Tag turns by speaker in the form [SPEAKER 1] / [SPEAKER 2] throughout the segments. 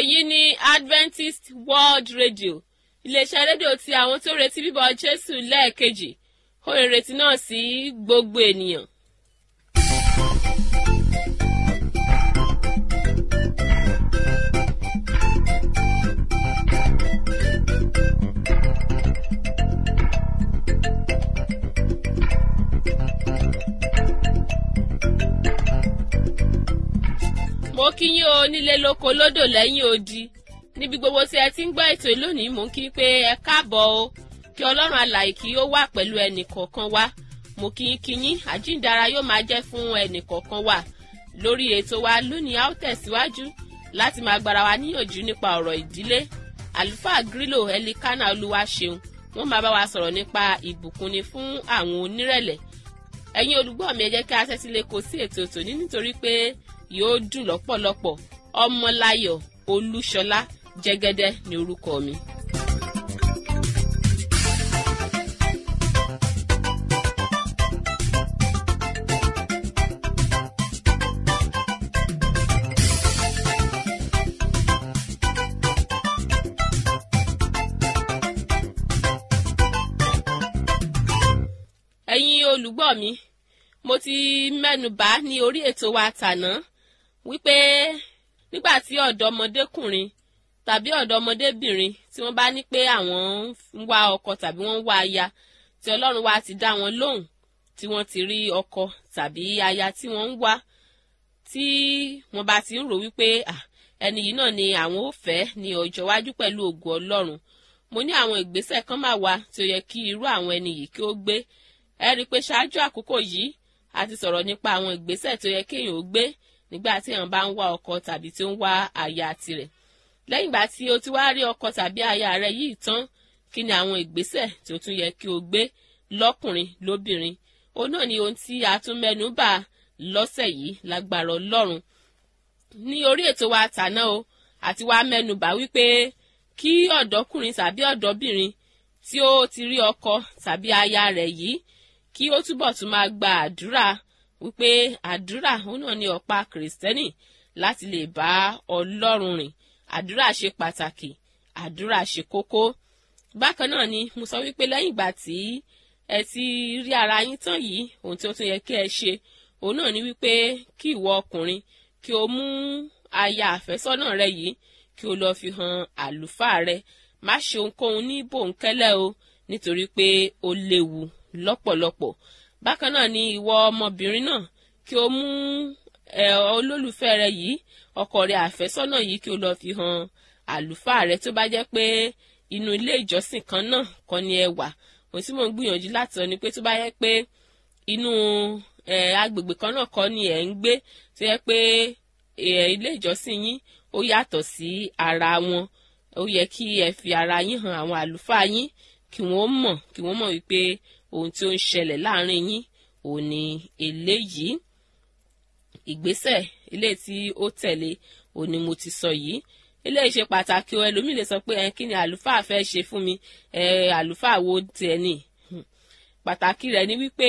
[SPEAKER 1] èyí ni adventist world radio iléeṣẹ́ rédíò tí àwọn tó retí bíbọ̀ jésù lẹ́ẹ̀kejì ó ìrètí náà sí gbogbo ènìyàn. mo kí yín o nílé lóko lódò lẹ́yìn odi níbi gbogbo tí ẹ ti ń gbọ́ ètò lónìí mò ń kí pé ẹ káàbọ̀ o kí ọlọ́run alàyè kí ó wà pẹ̀lú ẹnì kọ̀ọ̀kan wa mo kí yín kí yín àjíǹdara yóò máa jẹ́ fún ẹnì kọ̀ọ̀kan wa lórí ètò wa lónìí a ó tẹ̀síwájú láti máa gbára wa níyànjú nípa ọ̀rọ̀ ìdílé àlùfáà grílò ẹlikánà olúwa ṣeun wọ́n máa bá wa sọ̀rọ̀ nípa ìbùkúnni fún àwọn onírẹ̀lẹ̀ ẹ̀yin olùgbọ́ mi ẹ jẹ́ kí a tẹ́tí lé kó sí ètò tòní nítorí pé yóò dùn lọ́pọ̀lọpọ̀ ọmọláyọ̀ olúṣọlá jẹ́gẹ́dẹ́ ní orúkọ mi. ẹ̀yin olùgbọ́ mi mo ti mẹ́nu bà ní orí ètò wa tàná wípé nígbà tí ọ̀dọ́mọdékùnrin tàbí ọ̀dọ́mọdébìnrin tí wọ́n bá ní pé àwọn ń wá ọkọ tàbí wọ́n ń wá aya tí ọlọ́run wa ti dá wọn lóhùn tí wọ́n ti rí ọkọ tàbí aya tí wọ́n ń wá tí wọ́n bá ti ń rò wípé ẹni yìí náà ni àwọn ò fẹ́ ní ọjọ́ iwájú pẹ̀lú ògùn ọlọ́run mo ní àwọn ìgbésẹ̀ kan máa wà tí ó yẹ kí irú àwọn ẹni yìí kí ó gbé ẹ rí i pé ṣáájú àkókò yìí a ti sọ̀rọ̀ nípa àwọn ìgbésẹ̀ tó yẹ kéèyàn ó gbé nígbà tí èèyàn bá ń wá ọkọ tàbí tí ó ń wá aya tirẹ̀ lẹ́yìn ìgbà tí o ti wá rí ọkọ tàbí aya rẹ yìí tán kí ni àwọn ìgbésẹ̀ tí ó tún yẹ kí o gbé lọ́kùnrin lóbìnrin òun náà ni ohun tí a tún mẹ́nu bà lọ́sẹ̀ yìí lágbára ọlọ́run ní orí ètò wa tàná o àti wá mẹ́nu bà wípé kí ọ̀dọ́kùnrin tàbí ọ̀dọ́bìnrin tí ó ti rí ọkọ tàbí aya rẹ̀ yìí kí ó túbọ̀ tún máa gba àdúrà wípé àdúrà òun náà ni ọ̀pá kìrìsìtẹ́nì láti lè bá ọlọ́run rìn àdúrà ṣe pàtàkì àdúrà ṣe kókó bákan náà ni mo sọ wípé lẹ́yìn ìgbà tí ẹ ti rí ara yín tán yìí ohun tí ó tún yẹ kí ẹ ṣe òun náà ni wípé kí ìwọ ọkùnrin kí o mú aya àfẹ́sọ́nà rẹ yìí kí o lọ fi hàn àlùfáà rẹ má ṣe ohunkóhun ní bòńkẹ́lẹ́ o nítorí pé ó léwu lọ́pọ̀lọpọ̀ bákan náà ni ìwọ ọmọbìnrin náà kí o mú ẹ olólùfẹ́ rẹ yìí ọkọ rẹ àfẹ́sọ́nà yìí kí o lọ fi hàn àlùfáà rẹ tó bá jẹ́ pé inú ilé ìjọsìn kan náà kọ́ ni ẹ wà òun tí mò ń gbìyànjú láti sọ ni pé tó bá yẹ pé inú ẹ agbègbè kan náà kọ́ ni ẹ ń gbé tó yẹ pé ilé ìjọsìn yín ó yàtọ̀ sí ara wọn ó yẹ kí ẹ fi ara yín hàn àwọn àlùfáà yín kí wọ́n mọ̀ kí wọ́n mọ̀ wípé ohun tí ó ń ṣẹlẹ̀ láàrin yín ò ní eléyìí ìgbésẹ̀ ilé tí ó tẹ̀lé ò ní mo ti sọ yìí eléyìí ṣe pàtàkì o ẹlòmíì lè sọ pé ẹ kí ni àlùfáà fẹ́ ṣe fún mi ẹ àlùfáà wo tiẹ̀ ni pàtàkì rẹ̀ ni wípé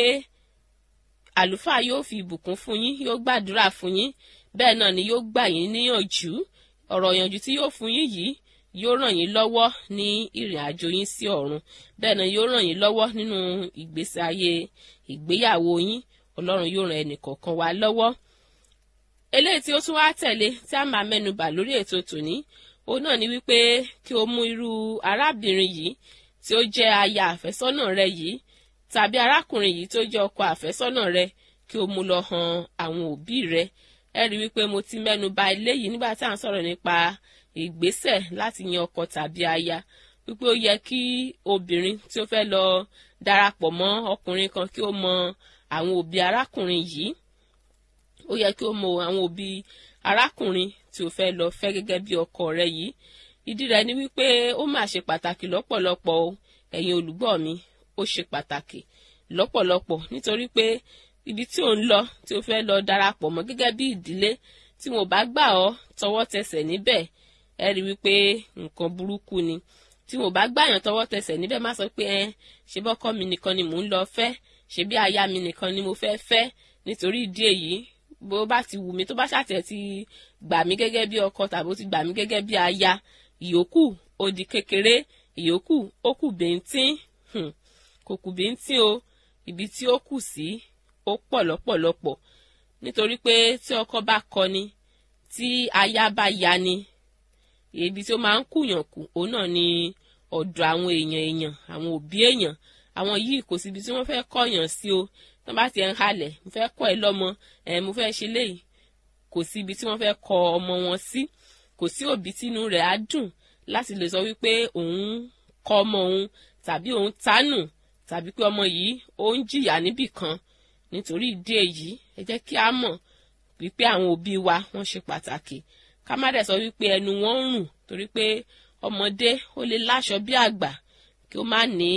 [SPEAKER 1] àlùfáà yóò fi ìbùkún fún yín yóò gbàdúrà fún yín bẹ́ẹ̀ náà ni yóò gbà yín níyànjú ọ̀rọ̀ ìyànjú tí yóò fún yín yìí yóò ràn yín lọ́wọ́ ní ìrìn àjò yín sí ọ̀run bẹ́ẹ̀ náà yóò ràn yín lọ́wọ́ nínú ìgbésí ayé ìgbéyàwó yín ọlọ́run yóò ràn ẹnìkọ̀ọ̀kan wá lọ́wọ́. eléyìí tí ó tún wá tẹ̀lé tí a máa mẹ́nubà lórí ètò tòní òun náà ni wípé kí o mú irú arábìnrin yìí tí ó jẹ́ aya àfẹ́sọ́nà rẹ yìí tàbí arákùnrin yìí tó jẹ́ ọkọ àfẹ́sọ́nà rẹ kí o mú lọ hàn àwọn òbí rẹ ẹ rí wípé mo ti mẹ́nuba eléyìí nígbà tí à ń sọ̀rọ̀ nípa ìgbésẹ̀ láti yan ọkọ tàbí aya wípé ó yẹ kí obìnrin tí ó fẹ́ lọ darapọ̀ mọ́ ọkùnrin kan kí ó mọ àwọn òbí arákùnrin yìí ó yẹ kí ó mọ àwọn òbí arákùnrin tí ó fẹ́ lọ fẹ́ gẹ́gẹ́ bí ọkọ rẹ̀ yìí ìdí rẹ̀ ni wípé ó mà ṣe pàtàkì lọ́pọ̀lọpọ̀ o ẹ̀yin olùgbọ́ mi ó ṣe pàtàkì lọ́pọ̀lọpọ̀ nítorí pé ibi tí ò ń lọ tí ó fẹ́ lọ darapọ̀ mọ́ gẹ́gẹ́ bí ìdílé tí wọn ò bá gbà ọ́ tọwọ́ tẹsẹ̀ níbẹ̀ ẹ rí wípé nǹkan burúkú ni tí wọn ò bá gbàyàn tọwọ́ tẹsẹ̀ níbẹ̀ má sọ pé ẹ ṣe bọ́kọ mi nìkan ni mò ń lọ fẹ́ ṣe bí aya mi nìkan ni mo fẹ́ fẹ́ nítorí ìdí èyí bó bá ti wù mí tó bá ṣàtẹ̀ ti gbà mí gẹ́gẹ́ bí ọkọ tàbí ó ti gbà mí gẹ́gẹ́ bí aya ìyókù ó di kékeré ìyókù ó kù bíntín kò kù bíntín o ibi tí ó kù sí ó pọ̀ lọ́pọ̀lọpọ̀ nítorí pé tí ọkọ bá kọni tí aya bá yani ibi tí ó máa ń kùyàn kù òun náà ni ọ̀dọ̀ àwọn èèyàn èèyàn àwọn òbí èèyàn àwọn yìí kò síbi tí wọ́n fẹ́ kọ̀yàn sí o tí wọ́n bá ti ń halẹ̀ mo fẹ́ kọ́ ẹ lọ́mọ ẹ̀ mo fẹ́ ṣe léyìí kò sí ibi tí wọ́n fẹ́ kọ ọmọ wọn sí kò sí òbí tínú rẹ̀ á dùn láti lè sọ wípé òun kọ ọmọ òun tàbí òun tánù tàbí pé ọmọ yìí ó ń jìyà níbì kan nítorí ìdí èyí ẹ jẹ́ kí a mọ̀ wípé àwọn òbí wa wọ́n ṣe pàtàkì ká má dẹ̀ sọ wípé ẹnu wọn ń rùn torí pé ọmọdé ó lè láṣọ bí àgbà kí ó má ní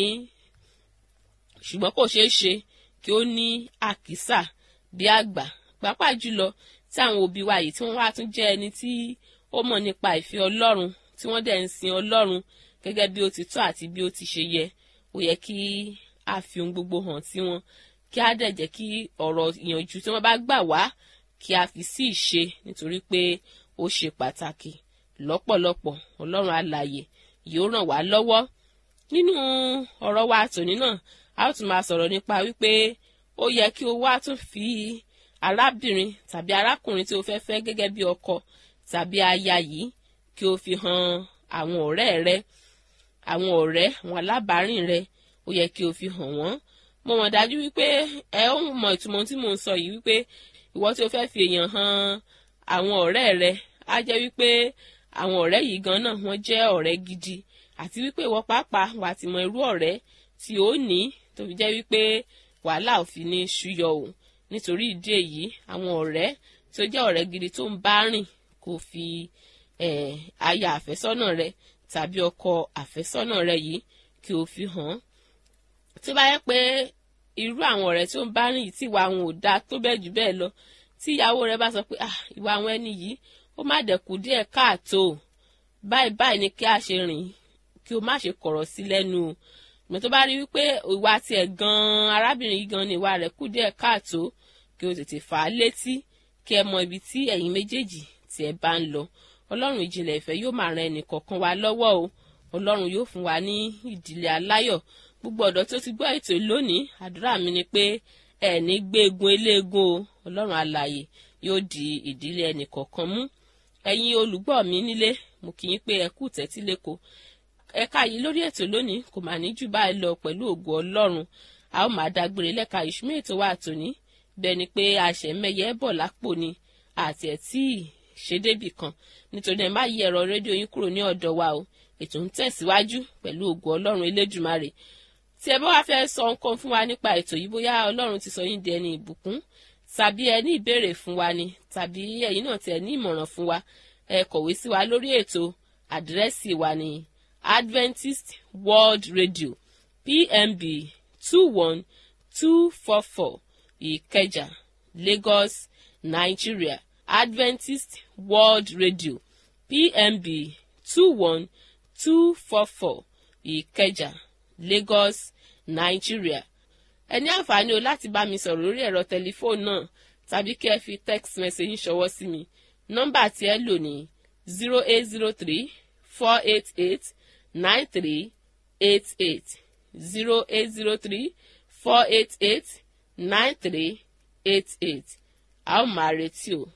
[SPEAKER 1] ṣùgbọ́n kò ṣeé ṣe kí ó ní àkísà bí àgbà pàápàá jùlọ tí àwọn òbí wa yìí tí wọ́n wá tún jẹ́ ẹni tí ó mọ̀ nípa ìfẹ́ ọlọ́run tí wọ́n dẹ̀ ń sin ọlọ́run gẹ́gẹ́ bí ó ti tọ́ àti bí ó ti ṣe yẹ ó yẹ kí a fi ohun gbogbo hàn sí wọn kí a dẹ̀ jẹ́ kí ọ̀rọ̀ ìyànjú tí wọ́n bá gbà wá kí a fi sí ìṣe nítorí pé ó ṣe pàtàkì lọ́pọ̀lọpọ̀ ọlọ́run alààyè yóò ràn wá lọ́wọ́ nínú ọ̀rọ̀ wa tòní náà a ó tún máa sọ̀rọ̀ nípa wípé ó yẹ kí o wá tún fi arábìnrin tàbí arákùnrin tí o fẹ́ fẹ́ gẹ́gẹ́ bí ọkọ tàbí aya yìí kí o fi hàn àwọn ọ̀rẹ́ rẹ àwọn ọ̀rẹ́ àwọn alábàárìn rẹ ó yẹ kí o fi hàn wọ́n mo mọ̀ dájú wípé ẹ ó mọ ìtumọ̀ tí mò ń sọ yìí wípé ìwọ tí o fẹ́ fi èèyàn hàn àwọn ọ̀rẹ́ rẹ á jẹ́ wípé àwọn ọ̀rẹ́ yìí gan náà wọ́n jẹ́ ọ̀rẹ́ gidi àti wípé ìwọ pàápàá wà á ti mọ irú ọ̀rẹ́ tí ó ní tó fi jẹ́ wípé wàhálà ò fi ní ṣúyọ o nítorí ìdí èyí àwọn ọ̀rẹ́ tí ó jẹ́ ọ̀rẹ́ gidi tó ń bá rìn kò fi aya àfẹ́sọ́nà rẹ tàbí ọkọ àfẹ́sọ́nà rẹ yìí kí o fi hàn tí ó bá yẹ pé irú àwọn ọ̀rẹ́ tí ó ń bá rìn yìí tí ìwà àwọn ò dáa tó bẹ́ẹ̀ jù bẹ́ẹ̀ lọ tí ìyàwó rẹ bá sọ pé ìwà àwọn ẹni yìí ó má dẹ̀kú díẹ̀ káàtó báyìí báyìí ni kí a ṣe rìn kí o má ṣe kọ̀rọ̀ sí lẹ́nu o ìgbà tó bá rí wípé ìwà tiẹ̀ gan-an arábìnrin yìí gan-an ni ìwà rẹ̀ kù díẹ̀ káàtó kí o tètè fà á létí kí ẹ mọ ibi tí ẹ̀yin méjèèjì tí ẹ bá ń lọ ọlọ́run ìjìnlẹ̀ ìfẹ́ yóò máa ran ẹnì kọ̀ọ̀kan wa lọ́wọ́ o ọlọ́run yóò fún wa ní ìdílé aláyọ̀ gbogbo ọ̀dọ́ tó ti gbọ́ ètò lónìí àdúrà mi ni pé ẹ̀ẹ́ni gbégun eléegun o ọlọ́run alààyè yóò di ìdílé ẹnì kọ̀ọ̀kan mú ẹ̀yin olùgbọ́ mi nílé mo kì í pé ẹ kú tẹ́tí lẹ́kọ̀ọ́ ẹ̀ka yìí lórí ètò lónìí kò mà ní jù báyìí lọ pẹ̀lú ògo ọlọ́run a ó máa dágbére lẹ́ka ìṣúmọ́ ètò wa tòní bẹ́ẹ̀ ni pé àṣẹmẹ́yẹ bọ̀ lápò ni àti ẹ̀ tí ṣe débì kan nítorí ẹ má yí ẹ̀rọ rédíò yín kúrò ní ọ̀dọ̀ wa o ètò ń tẹ̀síwájú pẹ̀lú ògo ọlọ́run elédùmarè tí ẹ bá wá fẹ́ sọ nǹkan fún wa nípa ètò yìí bóyá ọlọ́run ti sọ yín di ẹni ìbùkún tàbí ẹ ní ìbéèrè fún wa ni tàbí ẹ̀yin náà tiẹ̀ ní ìmọ̀ràn fún wa ẹ kọ̀wé sí wa lórí ètò àdírẹ́sì wa ní Adventist World Radio PMB two one two four four Ìkẹjà Lagos Nigeria Adventist World Radio PMB two one two four four Ìkẹjà Lagos Nigeria ẹ ní àǹfààní o láti bá mi sọ̀rọ̀ lórí ẹ̀rọ tẹlifóònù náà tàbí kí ẹ fi text message ṣọwọ́ sí mi nọ́mbà tí ẹ lò ní zero eight zero three four eight eight nine three eight eight zero eight zero three four eight eight nine three eight eight a ó máa retí o.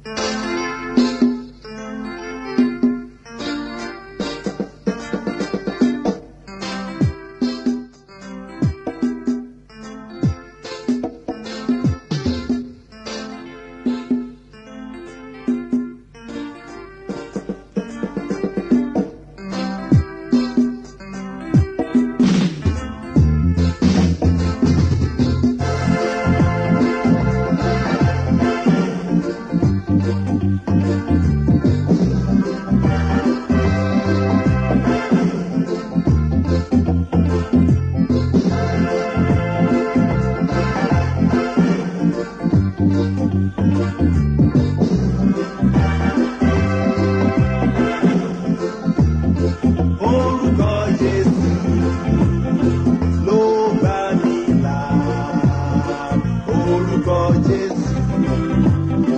[SPEAKER 2] Orúkọ Jésù ló gbà mí là. Orúkọ Jésù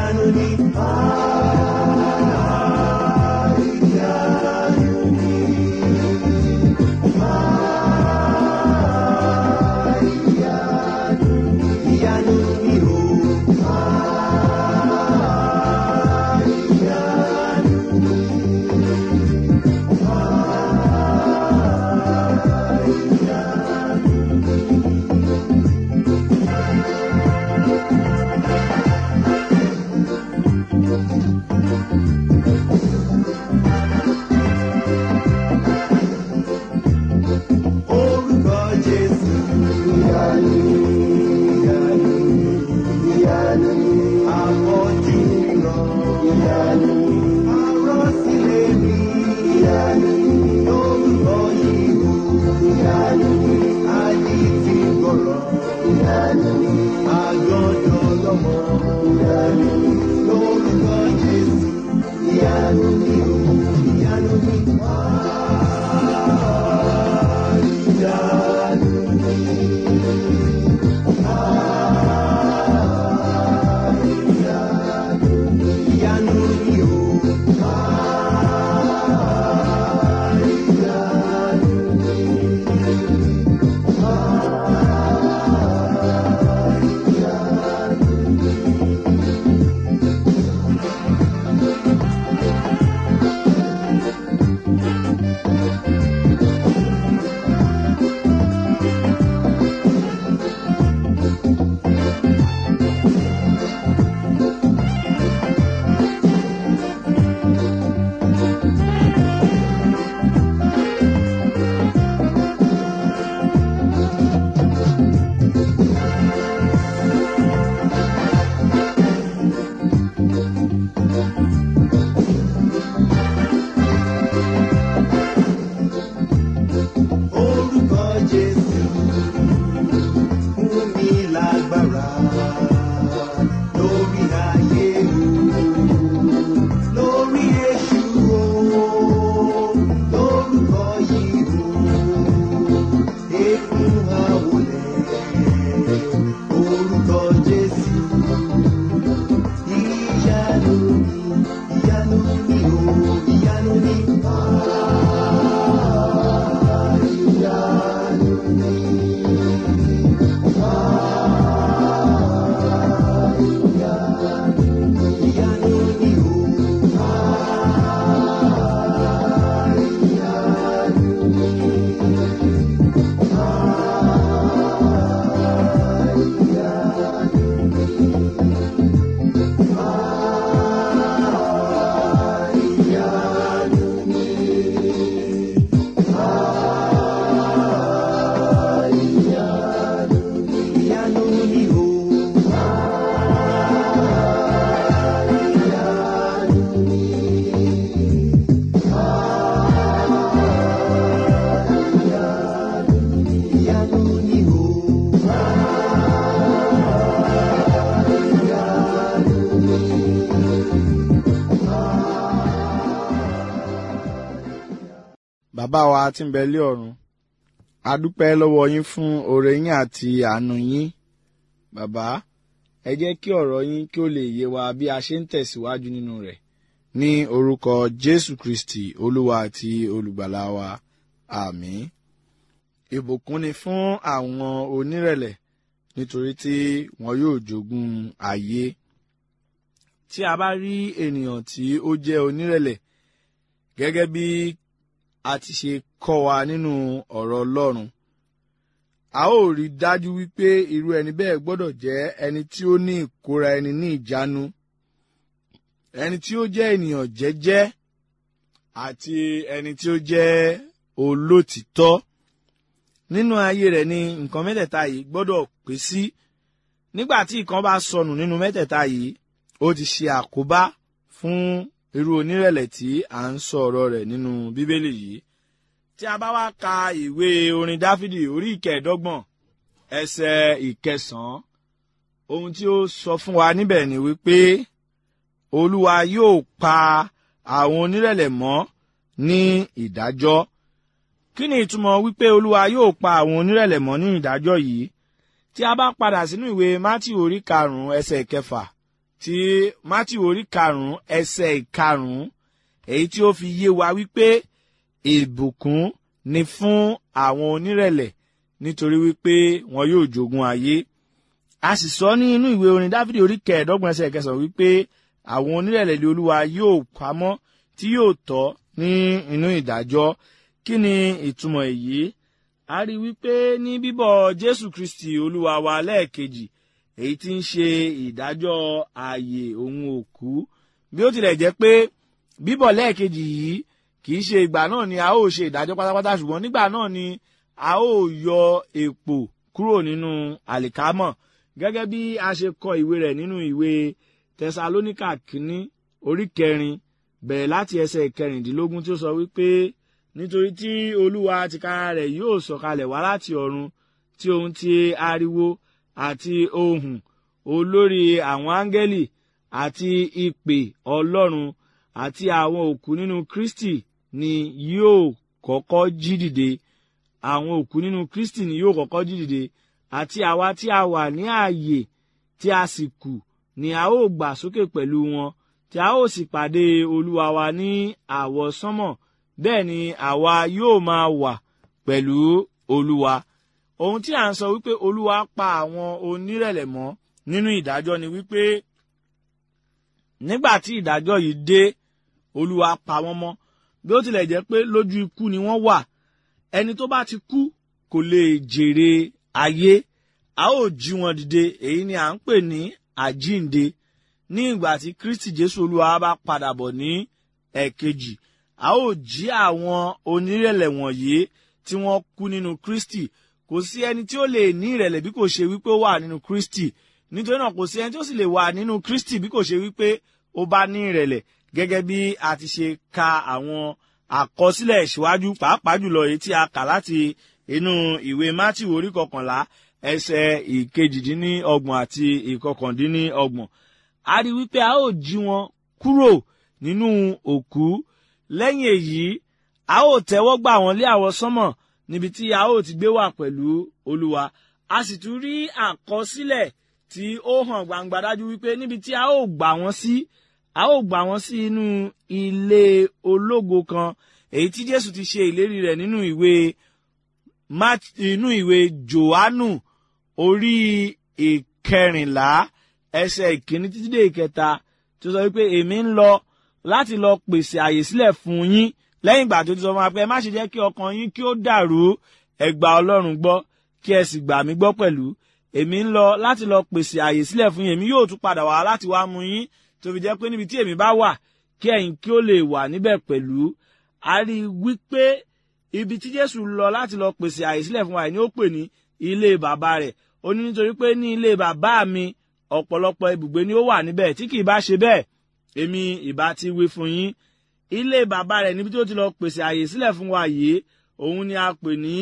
[SPEAKER 2] ìyanu ni. Ìyanu ni. Ìyanu ni o. Orúkọ Jésù. Ìyanu, ìyanu, ìyanu. Àpọ̀jù rọ̀. Ìyanu. Arọ́sílẹ̀ mi. Ìyanu. Lórúkọ yìí o. Ìyanu. Ayé ti gbọ̀rọ̀. Ìyanu. Àgọ́dọ̀ lọ́mọ. Ìyanu. Lórúkọ Jésù. Ìyanu ni o. Ìyanu ni. Ìyanu. Ìyanu ni o. Orúkọ Jésù fún mi lágbára lórí ayé o, lórí èṣù o, lórúkọ yìí o, èkún àwòlẹ̀. Orúkọ Jésù ìyanu ni, ìyanu ni o, ìyanu ni. Ìyanu ni o. Ìyanu ni o. Ìyanu ni o.
[SPEAKER 3] bàbá wa tí ń bẹ lé ọ̀run a dúpẹ́ lọ́wọ́ yín fún oore yín àti àánú yín bàbá ẹ jẹ́ kí ọ̀rọ̀ yín kí ó lè yé wa bí a ṣe ń tẹ̀síwájú nínú rẹ̀ ní orúkọ jésù kristi olúwa àti olùgbàlà wa àmín ìbùkún ni fún àwọn onírẹ̀lẹ̀ nítorí tí wọn yóò jogún ayé tí a bá rí ènìyàn tí ó jẹ́ onírẹ̀lẹ̀ gẹ́gẹ́ bí a ti ṣe kọ́ wa nínú ọ̀rọ̀ ọlọ́run a ó rí dájú wípé irú ẹni bẹ́ẹ̀ gbọ́dọ̀ jẹ́ ẹni tí ó ní ìkóra ẹni ní ìjánu ẹni tí ó jẹ́ ènìyàn jẹ́jẹ́ àti ẹni tí ó jẹ́ olótìtọ́ nínú ayé rẹ̀ ni nǹkan mẹ́tẹ̀ẹ̀ta yìí gbọ́dọ̀ pé sí nígbà tí ìkan bá sọnù nínú mẹ́tẹ̀ẹ̀ta yìí ó ti ṣe àkóbá fún irú onírẹ̀lẹ̀ tí à ń sọ ọ̀rọ̀ rẹ̀ nínú bíbélì yìí tí a bá wá ka ìwé orin dáfídì orí ìkẹẹ̀ẹ́dọ́gbọ̀n ẹsẹ̀ ìkẹsàn-án ohun tí ó sọ fún wa níbẹ̀ ni wípé olúwa yóò pa àwọn onírẹ̀lẹ̀ mọ́ ní ìdájọ́ kí ni ìtumọ̀ wípé olúwa yóò pa àwọn onírẹ̀lẹ̀ mọ́ ní ìdájọ́ yìí tí a bá padà sínú ìwé mátì orí karùn-ún ẹsẹ̀ kẹfà tí matthew orí karùn-ún ẹsẹ̀ ìkarùn-ún èyí tí ó fi yé wa wípé ìbùkún ni fún àwọn onírẹ̀lẹ̀ nítorí wípé wọn yóò jogún ayé a sì sọ ní inú ìwé orin dáfídì orí kẹẹ̀ẹ́dọ́gbọ̀n ẹsẹ̀ kẹsàn-án wípé àwọn onírẹ̀lẹ̀ lé olúwa yóò pamọ́ tí yóò tọ́ ní inú ìdájọ́ kí ni ìtumọ̀ èyí a rí wípé ní bíbọ̀ jésù kristi olúwa wa lẹ́ẹ̀kejì èyí tí ń ṣe ìdájọ́ ààyè òun òkú bí ó tilẹ̀ jẹ́ pé bíbọ̀ lẹ́ẹ̀kejì yìí kì í ṣe ìgbà náà ni a ó ṣe ìdájọ́ pátápátá ṣùgbọ́n nígbà náà ni a ó yọ èpò kúrò nínú àlìkámọ̀ gẹ́gẹ́ bí a ṣe kọ ìwé rẹ̀ nínú ìwé tẹsalóníkà kínní orí kẹrin bẹ̀rẹ̀ láti ẹsẹ̀ ìkẹrìndínlógún tí ó sọ wípé nítorí tí olúwa tìkára rẹ̀ yóò sọ̀kalẹ̀ wá láti ọ̀run tí ohun ti ariwo àti ohùn olórí àwọn áńgẹ́lì àti ìpè ọlọ́run àti àwọn òkú nínú kristi ni yóò kọ́kọ́ jí dìde àwọn òkú nínú kristi ni yóò kọ́kọ́ jí dìde àti àwa tí a wà ní ààyè tí a sì kù ni a ó gbà sókè pẹ̀lú wọn tí a ó sì pàdé olúwa wa ní àwọsánmọ̀ bẹ́ẹ̀ ni àwa yóò máa wà pẹ̀lú olúwa ohun tí à ń sọ wípé olúwa pa àwọn onírẹ̀lẹ̀ mọ́ nínú ìdájọ́ ni wípé nígbà tí ìdájọ́ yìí dé olúwa pa wọ́n mọ́ bí ó tilẹ̀ jẹ́ pé lójú ikú ni wọ́n wà ẹni tó bá ti kú kò lè jèrè ayé a ó jí wọn dìde èyí ni à ń pè ní àjínde ní ìgbà tí kristi jésù olúwa bá padà bọ̀ ní ẹ̀kejì a ó jí àwọn onírẹ̀lẹ̀ wọ̀nyí tí wọ́n kú nínú kristi kò sí ẹni tí ó lè ní ìrẹ̀lẹ̀ bí kò ṣe wípé ó wà nínú kristi nítorí náà kò sí ẹni tí ó sì lè wà nínú kristi bí kò ṣe wípé ó bá ní ìrẹ̀lẹ̀ gẹ́gẹ́ bí a ti ṣe ka àwọn àkọsílẹ̀ ìṣíwájú pàápàá jùlọ èyí tí a kà láti inú ìwé matthew orí kọkànlá ẹsẹ̀ ìkejìdínlọ́gbọ̀n àti ìkọkàndínlọ́gbọ̀n a rí wípé a ó jí wọn kúrò nínú òkú lẹ́yìn èyí a ó tẹ́wọ́ gbà wọ́n lé àwọn sánmọ̀ níbi tí a ó ti gbé wà pẹ̀lú olúwa a sì tún rí àkọsílẹ̀ tí ó hàn gbangba dájú wípé níbi tí a ó gbà wọ́n sí a ó gbà wọ́n sí inú ilé ológo kan èyí tí jésù ti ṣe ìlérí rẹ̀ nínú ìwé inú ìwé johannu orí ìkẹrìnlá ẹsẹ̀ ìkíní títí dé ìkẹta tó sọ wípé èmi ń lọ láti lọ pèsè àyè sílẹ̀ fún yín lẹ́yìn ìgbà tó ti sọ fún wa pé ẹ má ṣe jẹ́ kí ọkàn yín kí ó dàrú ẹ gba ọlọ́run gbọ́ kí ẹ sì gbà mí gbọ́ pẹ̀lú èmi ń lọ láti lọ pèsè àyè sílẹ̀ fún yín èmi yóò tún padà wá láti wá mú yín tó fi jẹ́ pé níbi tí èmi bá wà kí ẹ̀yin kí ó lè wà níbẹ̀ pẹ̀lú a rí i wípé ibi tí jésù lọ láti lọ pèsè àyè sílẹ̀ fún wa ni ó pè ní ilé bàbá rẹ̀ ó ní nítorí pé ní ilé bàbá mi ọ̀pọ̀lọpọ̀ ibùgbé ni ó wà níbẹ̀ tí kì í bá ṣe bẹ́ẹ̀ èmi ìbá ti wí fún yín ilé bàbá rẹ̀ níbi tí ó ti lọ pèsè àyè sílẹ̀ fún wa yìí òun ni a pè ní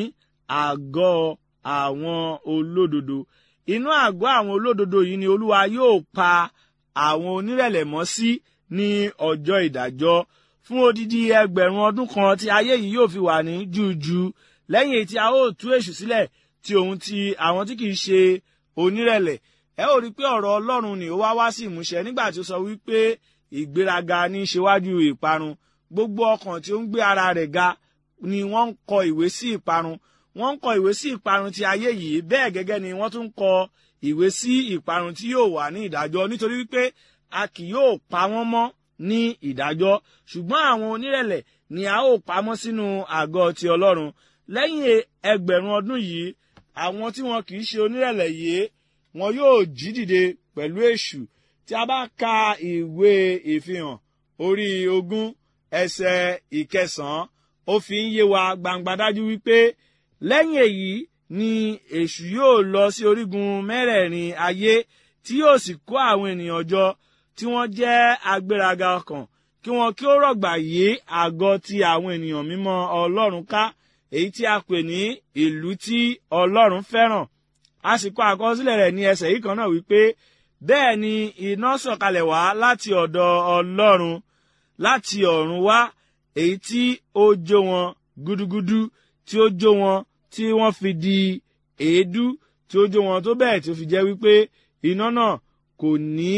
[SPEAKER 3] àgọ́ àwọn olódodo inú àgọ́ àwọn olódodo yìí ni olúwa yóò pa àwọn onírẹ̀lẹ̀ mọ́ sí ní ọjọ́ ìdájọ́ fún odidi ẹgbẹ̀rún ọdún kan tí ayé yìí yóò fi wà ní jújú lẹ́yìn èyí tí a ó tú èṣù sílẹ̀ tí òun ti àwọn tí kìí ṣe onírẹ̀lẹ̀ ẹ ó rí i pé ọ̀rọ̀ ọlọ́run ni ó wá wá sí ìmúṣẹ nígbà tí ó sọ wípé ìgbéraga ní í ṣewájú ìparun gbogbo ọkàn tí ó ń gbé ara rẹ̀ ga ni wọ́n ń kọ ìwé sí ìparun wọ́n ń kọ ìwé sí ìparun ti ayé yìí bẹ́ẹ̀ gẹ́gẹ́ ni wọ́n tún ń kọ ìwé sí ìparun tí yóò wà ní ìdájọ́ nítorí wípé a kì yóò pa wọ́n mọ́ ní ìdájọ́ ṣùgbọ́n àwọn onírẹ̀lẹ̀ ni a ó pamọ́ sínú àgọ́ ti ọlọ́run lẹ́yìn ẹgbẹ̀rún ọdún yìí àwọn tí wọn kì í ṣe onírẹ̀lẹ̀ yìí wọn yóò jí dìde pẹ̀lú èṣù tí a bá ka ìwé ìfihàn orí ogún ẹsẹ̀ ìkẹsàn-án ó fi ń yé wa gbangba dájú wípé lẹ́yìn èyí ni èṣù yóò lọ sí orígun mẹ́rẹ̀ẹ̀rin ayé tí yóò sì kó àwọn ènìyàn jọ tí wọ́n jẹ́ agbéraga ọkàn kí wọn kí ó rọ̀gbà yí àgọ́ ti àwọn ènìyàn mímọ́ ọlọ́run ká èyí tí a pè ní ìlú tí ọlọ́run fẹ́ràn a sì kọ àkọsílẹ̀ rẹ̀ ní ẹsẹ̀ yìí kan náà wípé bẹ́ẹ̀ ni iná sọ̀kalẹ̀ wá láti ọ̀dọ̀ ọlọ́run láti ọ̀run wá èyí tí ó jó wọn gúdúgúdú tí ó jó wọn tí wọ́n fi di èédú tí ó jó wọn tó bẹ́ẹ̀ tí ó fi jẹ́ wípé iná náà kò ní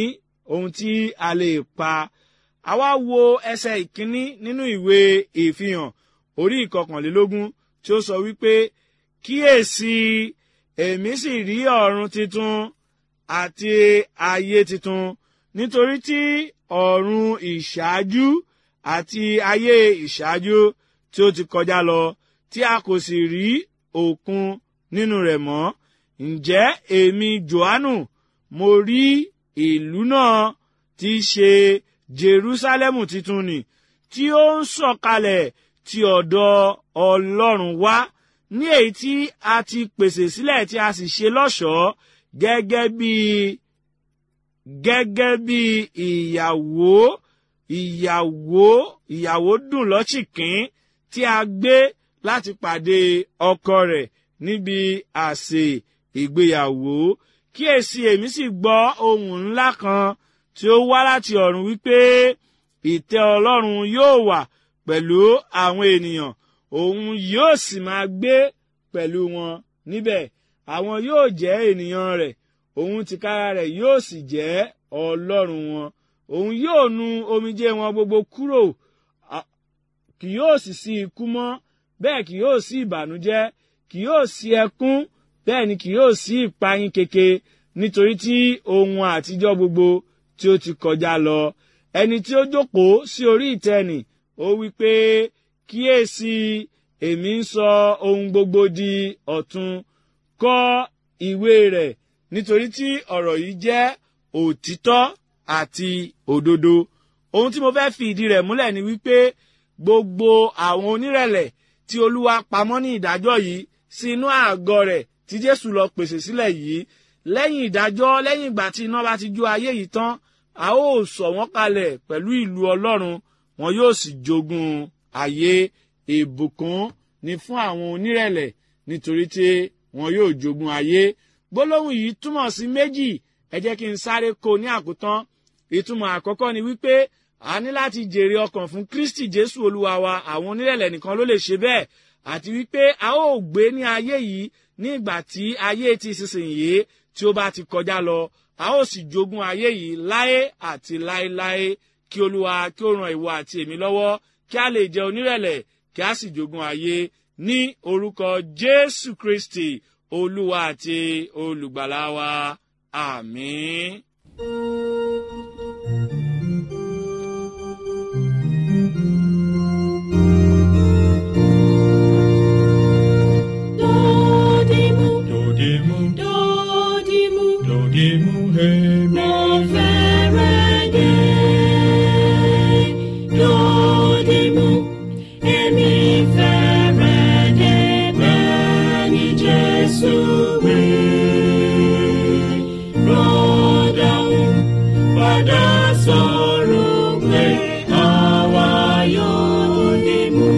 [SPEAKER 3] ohun tí a lè pa àwa wo ẹsẹ̀ ìkíní nínú ìwé ìfihàn orí ìkọkànlélógún tí ó sọ wípé kíyèsí èmi sì rí ọ̀run titun àti ayé titun nítorí tí ọ̀run ìṣáájú àti ayé ìṣáájú tí ó ti kọjá lọ tí a kò sì rí òkun nínú rẹ̀ mọ́ ǹjẹ́ èmi johannu mo rí ìlú náà tí í ṣe jerusalemu titun nì tí ó ń sọ̀kalẹ̀ ti ọ̀dọ̀ ọlọ́run wá ní èyí tí a ti pèsè sílẹ̀ tí a sì ṣe lọ́ṣọ̀ọ́ gẹ́gẹ́ bí gẹ́gẹ́ bí ìyàwó ìyàwó ìyàwó dùn lọ́chìkín tí a gbé láti pàdé ọkọ rẹ̀ níbi àsè ìgbéyàwó kíyèsí èmi sì gbọ́ ohùn ńlá kan tí ó wá láti ọ̀run wípé ìtẹ́ ọlọ́run yóò wà pẹ̀lú àwọn ènìyàn òun yóò sì máa gbé pẹ̀lú wọn níbẹ̀ àwọn yóò jẹ́ ènìyàn rẹ̀ òun tìkára rẹ̀ yóò sì jẹ́ ọlọ́run wọn òun yóò nu omijé wọn gbogbo kúrò kì yóò sì sí ikú mọ́ bẹ́ẹ̀ kì yóò sí ìbànújẹ́ kì yóò sí ẹkún bẹ́ẹ̀ ni kì yóò sí ìpayín keke nítorí tí ohun àtijọ́ gbogbo tí ó ti kọjá lọ ẹni tí ó jókòó sí orí ìtẹ́nì ó wí pé kíyèsí èmi ń sọ ohun gbogbo di ọ̀tun kọ ìwé rẹ̀ nítorí tí ọ̀rọ̀ yìí jẹ́ òtítọ́ àti òdodo ohun tí mo fẹ́ fi ìdí rẹ̀ múlẹ̀ ni wípé gbogbo àwọn onírẹ̀lẹ̀ tí olúwa pamọ́ ní ìdájọ́ yìí sí inú àgọ́ rẹ̀ tí jésù lọ pèsè sílẹ̀ yìí lẹ́yìn ìdájọ́ lẹ́yìn ìgbà tí iná bá ti jó ayé yìí tán a ó sọ wọ́n kalẹ̀ pẹ̀lú ìlú ọlọ́run wọn yóò sì jogún ayé ìbùkún ni fún àwọn onírẹ̀lẹ̀ nítorí tí wọn yóò jogún ayé gbólóhùn yìí túmọ̀ sí méjì ẹ jẹ́ kí n sáré kó ní àkótán ìtumọ̀ àkọ́kọ́ ni wípé a ní láti jèrè ọkàn fún kristi jésù olúwa wa àwọn onírẹ̀lẹ̀ nìkan ló lè ṣe bẹ́ẹ̀ àti wípé a ó gbé ní ayé yìí ní ìgbà tí ayé ti sísìnyí tí ó bá ti kọjá lọ a ó sì jogún ayé yìí láé àti láéláé kí olúwa kí ó ran ìwọ àti èmi lọ́wọ́ kí a lè jẹ onírẹ̀lẹ̀ kí a sì jogún ayé ní orúkọ jésù kristi olúwa àti olùgbàlà wa àmín.
[SPEAKER 4] Dodimu,
[SPEAKER 5] Dodimu,
[SPEAKER 4] dodimu,
[SPEAKER 5] dodimu, hemi.
[SPEAKER 4] mo fẹ́rẹ̀ dé. Dodimu, èmi fẹ́rẹ̀ dé bẹ́ẹ̀ ni Jésù wí. Rọ́dàún padà sọ̀rọ̀ pé àwa yóò dìmú.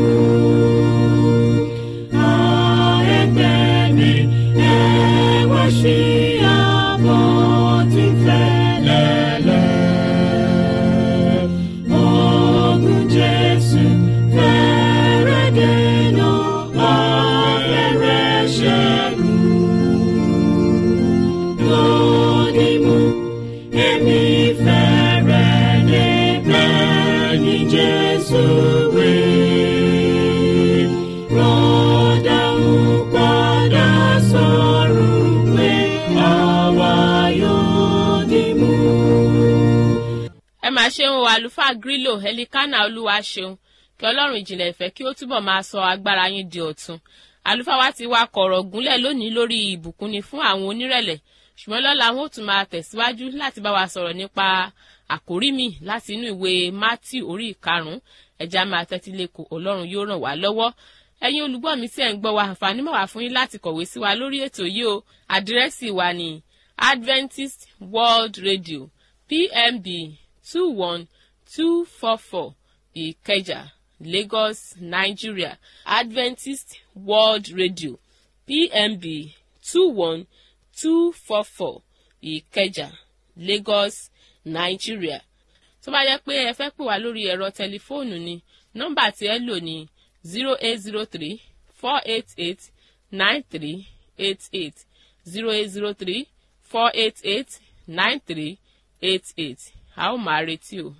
[SPEAKER 4] Jesus, we rọ́dà ń padà sọ̀rọ̀ pé àwa yóò dì mú.
[SPEAKER 1] ẹ máa ṣeun o àlùfáà grílò ẹlikánà olúwa ṣeun kí ọlọ́run ìjìnlẹ̀ ìfẹ́ kí ó túbọ̀ máa sọ agbára yín di ọ̀tun àlùfáà wa ti wá kọ̀rọ̀ gúnlẹ̀ lónìí lórí ìbùkúnni fún àwọn onírẹ̀lẹ̀ ṣùgbọ́n lọ́la wọn ò tún máa tẹ̀síwájú láti bá wa sọ̀rọ̀ nípa àkórí mi láti inú ìwé mátì orí ìkarùn-ún ẹja máa tẹ́tí lẹ́kọ̀ọ́ ọlọ́run yóò ràn wá lọ́wọ́ ẹ̀yin olùgbọ́ mi tí ẹ̀ ń gbọ́ wa àǹfààní mọ̀ wá fún yín láti kọ̀wé sí wa lórí ètò yìí o àdírẹ́sì wa ní adventist world radio pmb two one two four four ìkẹjà lagos nigeria adventist world radio pmb two one two four four ìkẹjà lagos nigeria tó bá yẹ pé ẹ fẹ́ pè wá lórí ẹ̀rọ tẹlifóònù ni nọ́mbà tí ẹ lò ní zero eight zero three four eight eight nine three eight eight zero eight zero three four eight eight nine three eight eight a ó máa retí o.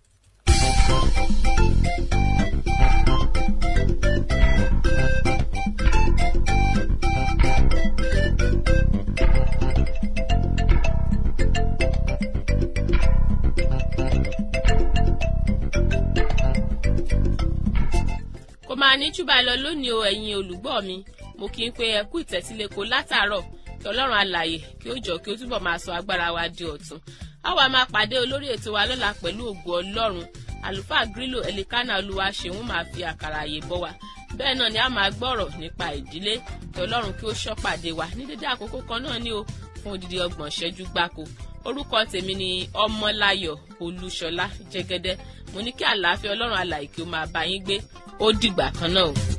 [SPEAKER 1] kò máa ní júbà lọ lónìí o ẹ̀yin olùgbọ́ mi mo kí n pé ẹ kú ìtẹ́sílẹ̀kọ látàárọ̀ kí ọlọ́run alààyè kí ó jọ kí ó túbọ̀ máa sọ agbára wa di ọ̀tun a wá máa pàdé olórí ètò wa lọ́la pẹ̀lú ògo ọlọ́run àlùfáà grílò ẹlikánà olúwa ṣeun máa fi àkàrà àyè bọ́ wa bẹ́ẹ̀ náà ni a máa gbọ́rọ̀ nípa ìdílé kí ọlọ́run kí ó ṣọ́ pàdé wa ní dédé àkókò kan náà ni o fún odidi ọgbọ̀n ṣẹ́jú gbáko orúkọ tèmi ni ọmọláyọ̀ olúṣọlá jẹ́gẹ́dẹ́ mo ní kí àlàáfíà ọlọ́run alààyè kí ó máa bá yín gbé ó dìgbà kan náà o.